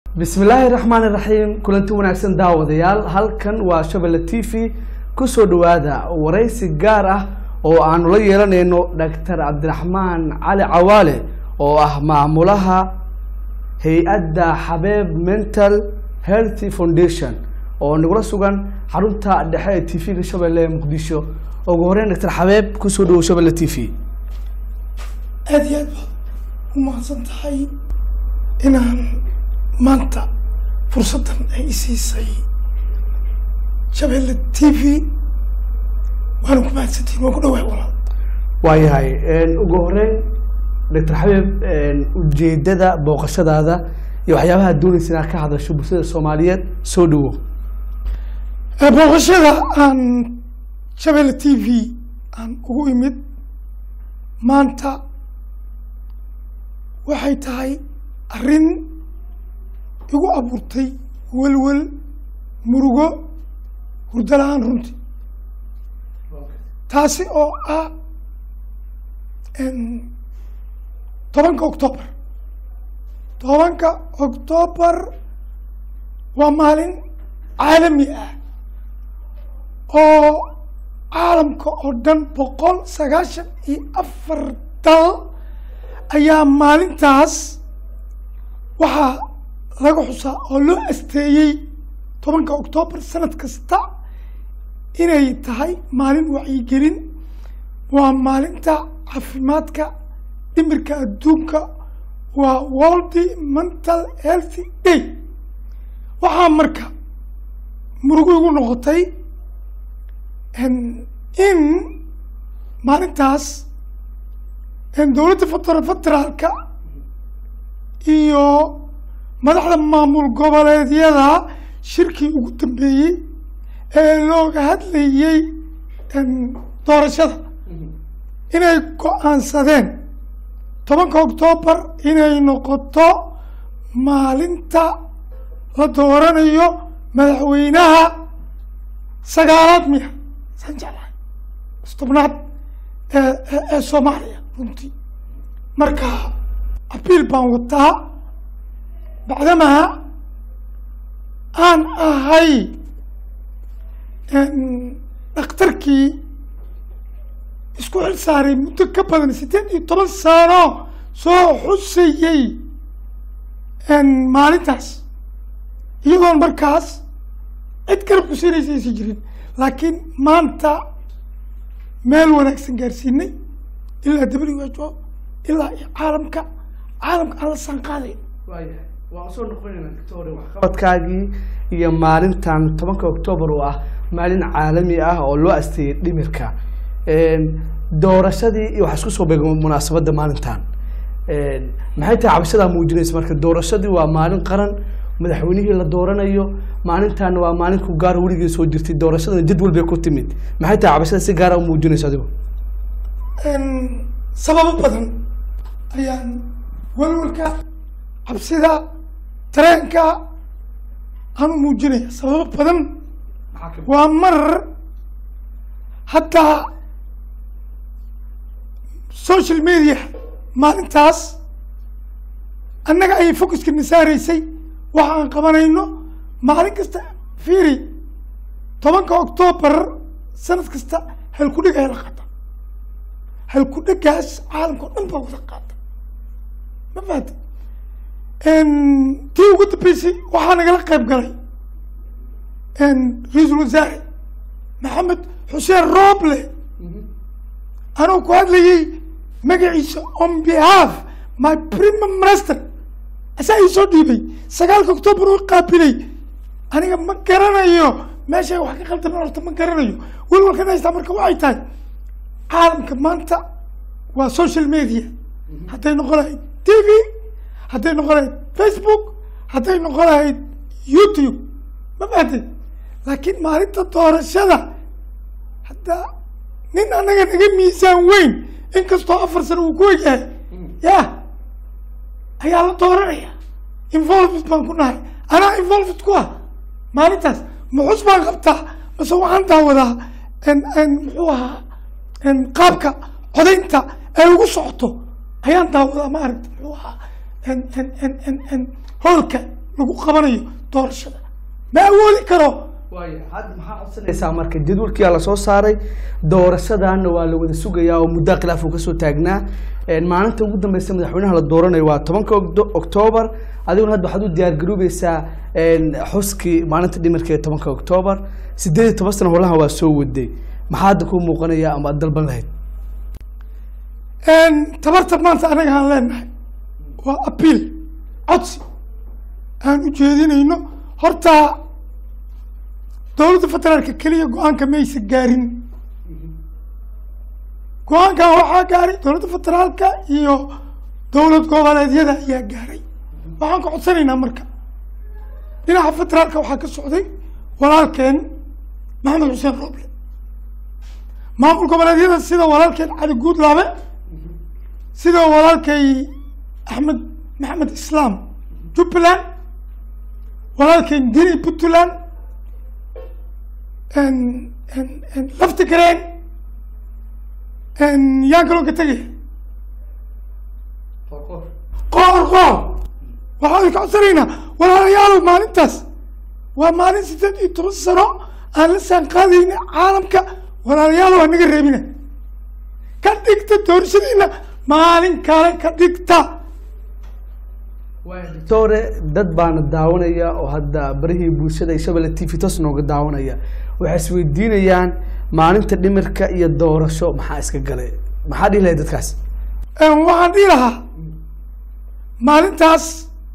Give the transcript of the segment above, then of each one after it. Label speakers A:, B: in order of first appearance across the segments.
A: bismillaahi raxmaani raxiim kulanti wanaagsan daawadayaal halkan waa shabelle t v kusoo dhawaada waraysi gaar ah oo aanu la yeelanayno doctor cabdiraxmaan cali cawaale oo ah maamulaha hay-adda xabeeb mental healthy foundation oo nagula sugan xarunta dhexe ee t v-ga shabelle ee muqdisho ugu horeyn doctor xabeeb kusoo dhawow shabelle t v
B: aada iyo aad baad u mahadsan tahay inaan maanta fursaddan ay isiisay shabeelle t v waana ku mahadsantihin waan ku dhawaay walaal
A: waayahay ugu horeyn doctor xabeeb ujeedada booqashadaada iyo waxyaabaha doonaysa inaad ka hadasho bulshada soomaaliyeed soo dhawo
B: booqashada aan shabeelle t v aan ugu imid maanta waxay tahay arrin igu abuurtay welwel murugo hurdo la-aan runtii taasi oo ah tobanka octoobar tobanka octoobar waa maalin caalami ah oo caalamka oo dhan boqol sagaashan iyo afar dal ayaa maalintaas waxaa laga xusaa oo loo asteeyey tobanka octoobar sanad kasta inay tahay maalin wacyigelin waa maalinta caafimaadka dhimirka adduunka waa worldy mental healthy day waxaa marka murugo igu noqotay in maalintaas dowladda federa federaalka iyo madaxda maamul goboleedyada shirkii ugu dambeeyey ee looga hadlayey doorashada inay go-aansadeen tobanka octoobar inay noqoto maalinta la dooranayo madaxweynaha sagaalaad miya saan jeclahay stobnaad ee ee soomaaliya runtii marka abiil baan wataa bacdamaa aan ahay dhakhtarkii isku xil saaray muddo ka badan siddeed iyo toban sano soo xusayey maalintaas iyadoon markaas cid garab xusinaysa aysan jirin laakiin maanta meel wanaagsan gaarsiinay ilaa w h o ilaa iyo caalamka caalamka aan la saanqaadayn
A: waan usoo noqonayna doctor waxqabadkaagii iyo maalintan tobanka octoobar oo ah maalin caalami ah oo loo asteeyey dhimirka doorashadii iyo waxaa isku soo beega munaasabadda maalintan maxay tahay cabashadaa muujinaysa marka doorashadii waa maalin qaran madaxweynihii la dooranayo maalintaana waa maalin ku gaar weligii soo jirtay doorashadana jadwal bay ku timid maxay tahay cabashada si gaara u muujinaysa adigo
B: sababo badan ayaan welwalka cabsida tareenka aan u muujinaya sababo badan waa mar hataa social media maalintaas annaga ayay focuska nasaaraysay waxa aan qabanayno maalin kasta fiiri tobanka octoobar sanad kasta halkudheg ayaa la qaata halkudhegaas caalamka o dhan baa wada qaata ma fahata tii ugu dambeysay waxaa nagala qayb galay ra-iisul wasaare maxamed xuseen rooble anuu ku hadlayay magaciisa on behalf my prime minister asaa ii soo dhiibay sagaalka octoobar oo qaabilay aniga ma garanayo meeshay wax ka qaldaman horta ma garanayo welwalkan haystaa marka waxay tahay caalamka maanta waa social media hadday noqon lahayd t v hadday noqon lahayd facebook hadday noqon lahayd youtube ma fahatay laakiin maalinta doorashada hadda nin annaga naga miisaan weyn inkastoo afar sano uu ku egyahay ya ayaa la dooranaya involved baan ku nahay anaa involved ku ah maalintaas muxus baan qabtaa mase waxaan daawadaa muxuu ahaa qaabka codaynta ay ugu socoto ayaan daawadaa ma aragta muxuu ahaa hoolka lagu qabanayo doorashada ma awoodi karo
A: waaya hadda maxaa codsanaysaa marka jadwalkiyaa lasoo saaray doorashadaana waa la wada sugayaa oo muddaa khilaaf uu kasoo taagnaa Een, maalinta ugu dambeysa madaxweynaha la dooranayo waa tobanka Ogdo- oktoobar adiguna hadda waxaad u diyaar garoobeysaa een, xuskii maalinta dhimirka ee tobanka oktoobar sideed iyo toban sano holaha waa soo waday maxaa hadda kuu muuqanaya ama aad dalban lahayd
B: tabarta maanta anaga aan leenahay waa apiil codsi aan u jeedinayno horta dowladda federaalka keliya go-aanka maysa gaarin go-aankan waxaa gaaray dowladda federaalka iyo dowlad goboleedyada ayaa gaaray waxaan ka codsanaynaa marka dhinaca federaalka waxaa ka socday walaalkeen maxamed xuseen rooble maamul goboleedyada sida walaalkeen cali guudlaabe sida walaalkay axmed maxamed islaam jubbaland walaalkeen dini puntland lafti gareen yaan kaloo ka tegaya qoor qoor waxaan ka codsanaynaa walaalayaalow maalintaas waa maalin siddeed iyo toban sano aan la saan qaadayna caalamka walaalayaalow anaga reebina ka dhigta doorashadiina maalin kale ka dhigta
A: doctore dad baana daawanaya oo hadda barihii bulshada iyo shabelle t v toos nooga daawanaya waxay isweydiinayaan maalinta dhimirka iyo doorasho maxaa iska galay maxaa dhihi lahay dadkaas
B: waxaan dhihi lahaa maalintaas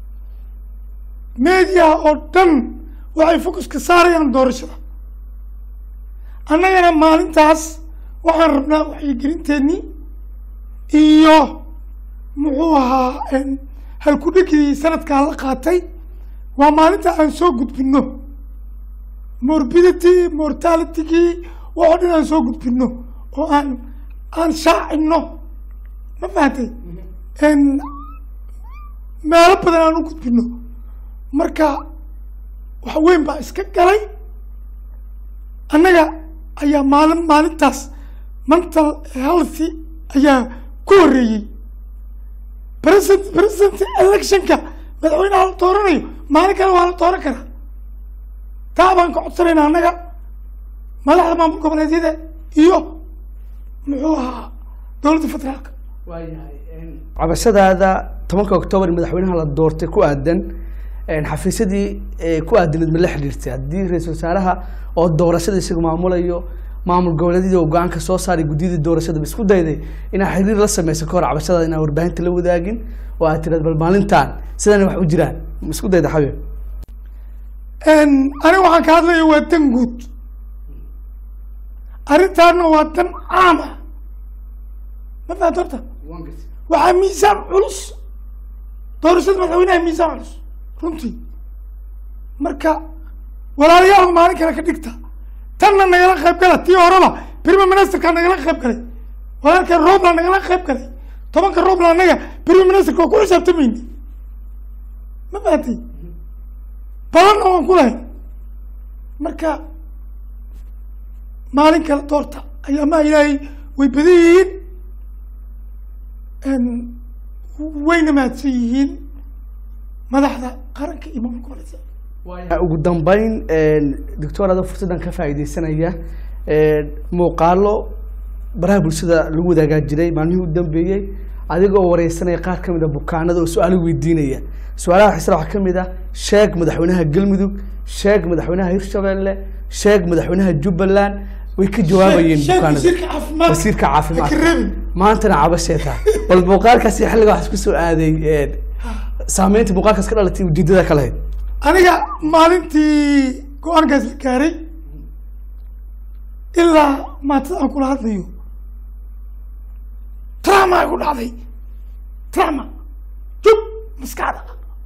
B: media oo dhan waxay focuska saarayaan doorashada annagana maalintaas waxaan rabnaa waxyigelinteennii iyo muxuu ahaa halkudhigii sanadkaa la qaatay waa maalinta aan soo gudbino morbidity mortalitygii waxoo dhan aan soo gudbino oo aan aan shaacino ma fahatay meelo badan aan u gudbino marka wax weyn baa iska galay annaga ayaa maalin maalintaas mental healthy ayaa ku horreeyey president president electionka madaxweynaha la dooranayo maalin kale waa la dooran karaa taa baan ka codsanayna annaga madaxda maamul goboleedyada iyo muxuu ahaa dowladda federaalka
A: cabashadaada tobanka oktoobar madaxweynaha la doortay ku aadan xafiisyadii ku aadanayd ma la xidhiirtay haddii ra-iisul wasaaraha oo doorashada isaga maamulayo maamul goboleedyadii oo go-aanka soo saaray guddiyadii doorashada ba isku dayday inaa xiriir la sameyso ka hor cabashadaada inaa warbaahinta la wadaagin oo aad tiraad bal maalintan sidana wax u jiraan ma isku dayda xabib
B: aniga waxaan ka hadlaya waa dan guud arrintaana waa dan caam ah ma fahat horta waxaa miisaan culus doorashada madaxweynaha miisaan culus runtii marka walaalayaal maalin kale ka dhigta tanna nagala qayb gala tii horeba prime ministerka nagala qayb galay walaalka roobla nagala qayb galay tobanka roobla anaga prime ministerka waa ku xisaabtamayni ma fahatay badanna waan ku lahay marka maalin kale doorta ayaamaha ilaahay way badan yihiin wayna mahadsan yihiin madaxda qaranka iyo maamulka goboleedyada
A: ugu dambeyn doctor adoo fursaddan ka faa'iideysanaya muuqaalo baraha bulshada lagu wadaagaa jiray maalmihii u dambeeyey adigoo wareysanaya qaar ka mid a bukaanada oo su-aalo weydiinaya su-aalaha xisra waxaa ka mid ah sheeg madaxweynaha galmudug sheeg madaxweynaha hirshabelle sheeg madaxweynaha jubbaland way ka jawaabayeen
B: sheeg
A: bukaanada
B: wasiirka caafimaadka
A: wasiirka
B: ha ka
A: caafimaadka
B: reebin
A: maantana cabasheeta bal muuqaalkaasi xilliga waxaa isku soo aaday saameynta muuqaalkaas ka dhalatay ujeedada ka lahayd
B: aniga maalintii go-aankaas la gaaray ilaa maatada aan kula hadlayo trama ay ku dhacday trama jub maskaxda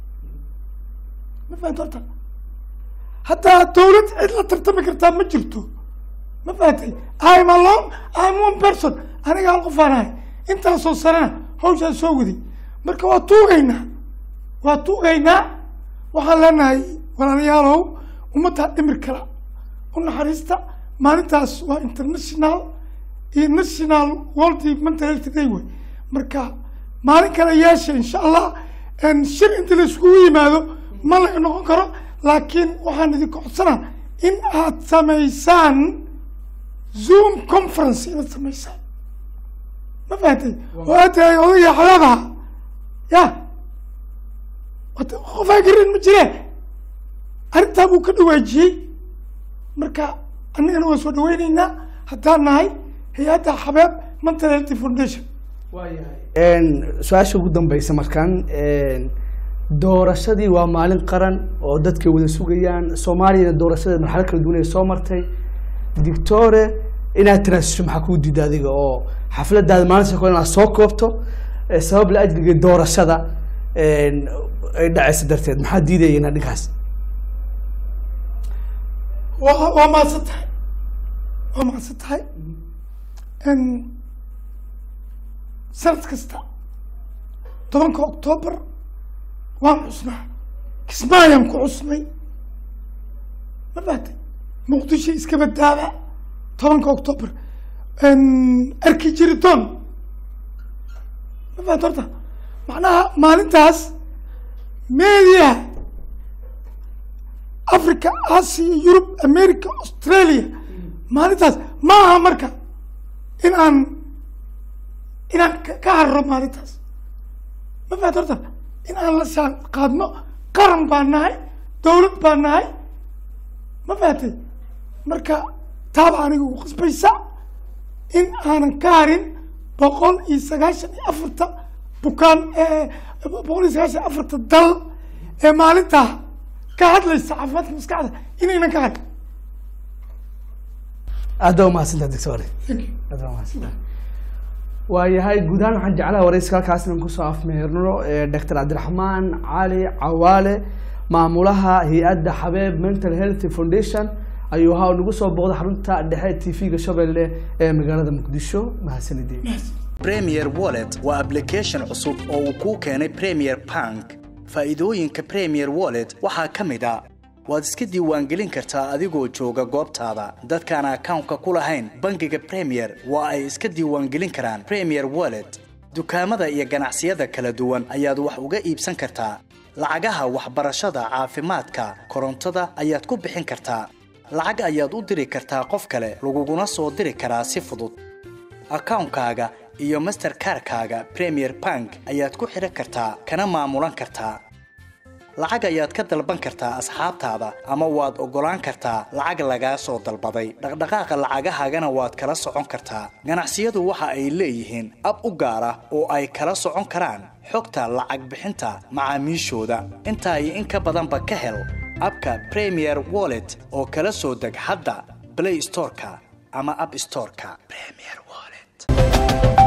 B: ma fahamta horta haddaa dawlad cid la tartami kartaa ma jirto ma fahatay im alone im one person aniga hal qof aan ahay intaasoo sanana hawshaan soo waday marka waa tuugaynaa waa tuugaynaa waxaan leenahay walaalayaalow ummaddaa dhimir kala u naxariista maalintaas waa international iyo national world mental health day wey marka maalin kale yeesha insha allah shir inta la iskugu yimaado ma laga noqon karo laakiin waxaan idinka codsanaa in aad samaysaan zoom conference inaad samaysaan ma fahatay oo aad tahay odaya xadaabaha ya wata qofaa garin ma jire arrintaa buu ka dhawaajiyey marka annagana waan soo dhaweyneynaa haddaan nahay hay-adda xabeeb mental healthy foundation
A: su-aasha ugu dambeysa markaan doorashadii waa maalin qaran oo dadka wada sugayaan soomaaliyana doorashada marxalo kala duwan ay soo martay dictore inaad tiraasisho maxaa kuu diida adiga oo xafladaada maalinta kale inaad soo koobto eh, sabab la ajliga doorashada ay dhacaysa darteed maxaa diidaya inaad dhinkaas
B: waa waa mahadsan tahay waa mahadsan tahay n sanad kasta tobanka octoobar waan cusnaa kismaayaan ku cusnay ma fahatay muqdisho iska badaaba tobanka octoobar arki jiridoon ma fahat horta macnaha maalintaas media africa asia yurub america australia maalintaas ma aha marka in aan inaan ka- ka harro maalintaas ma fahat horta in aan la saan qaadno qaran baan nahay dawlad baan nahay ma fahatay marka taaba aniga ugu qasbaysa in aanan ka harin boqol iyo sagaashan iyo afarta bukaan boqol iyo sagaashan iyo afarta dal ee maalintaa ka hadlaysa caafimaadka maskaxda inaynan ka harin
A: aad baa umahadsantaha doctore aad baa umahadsantaha waayahay guud ahaan waxaan jeclaha warayska halkaas inaan kusoo afmeerno doctor cabdiraxmaan cali cawaale maamulaha hay-adda xabeeb mental health foundation ayuu ahaa nagu soo booqday xarunta dhexe t v-ga shabeelle ee magaalada muqdisho mahadsanideen
C: Premier Wallet waa application cusub oo uu kuu keenay Premier Bank. Faa'iidooyinka Premier Wallet waxaa ka mid ah waad iska diiwaangelin kartaa adigoo jooga goobtaada. Dadkaan akawnka ku lahayn bangiga Premier waa ay iska diiwaangelin karaan Premier Wallet. Dukaamada iyo ganacsiyada kala duwan ayaad wax uga iibsan kartaa. Lacagaha waxbarashada, caafimaadka, korontada ayaad ku bixin kartaa. Lacag ayaad u diri kartaa qof kale, laguguna soo diri karaa si fudud. akawnkaaga iyo masterkarkaaga premier bank ayaad ku xidhan kartaa kana maamulan kartaa lacag ayaad ka dalban kartaa asxaabtaada ama waad oggolaan kartaa lacag lagaa soo dalbaday dhaqdhaqaaqa lacagahaagana waad kala socon kartaa ganacsiyadu waxa ay leeyihiin ab u gaar ah oo ay kala socon karaan xogta lacag bixinta macaamiishooda intaa iyo in ka badanba ka hel abka premier wallet oo kala soo deg hadda play storeka ama app storeka premier wallet